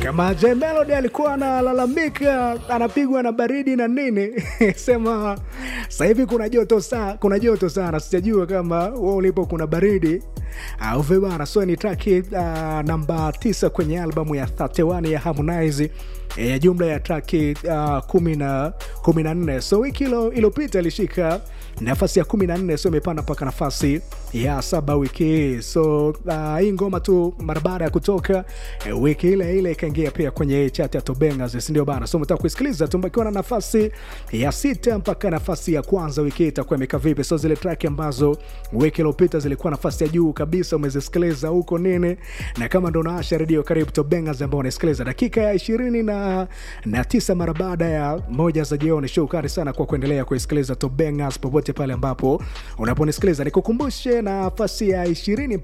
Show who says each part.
Speaker 1: kama J Melody alikuwa analalamika anapigwa na baridi na nini sema sasa hivi kuna joto saa, kuna joto sana sijajua kama wewe ulipo kuna baridi au vipi bana so ni traki uh, namba tisa kwenye albamu ya 31 ya Harmonize ya jumla ya traki uh, kumi na kumi na nne so wiki iliyopita ilishika nafasi ya kumi na nne so imepanda mpaka nafasi ya saba wiki hii so uh, hii ngoma tu mara baada ya kutoka eh, wiki ile ile ikaingia pia kwenye chat ya tobengas sindio bana so mtaka kuisikiliza tumbakiwa na nafasi ya sita mpaka nafasi ya kwanza wiki hii itakuwa imekaa vipi so zile track ambazo wiki iliyopita zilikuwa nafasi ya juu kabisa umezisikiliza huko nini na kama ndo naasha redio karibu tobengas ambao unasikiliza dakika ya ishirini na, na tisa mara baada ya moja za jioni shukrani sana kwa kuendelea kuisikiliza tobengas popote pale ambapo unaponisikiliza nikukumbushe nafasi ya ishirini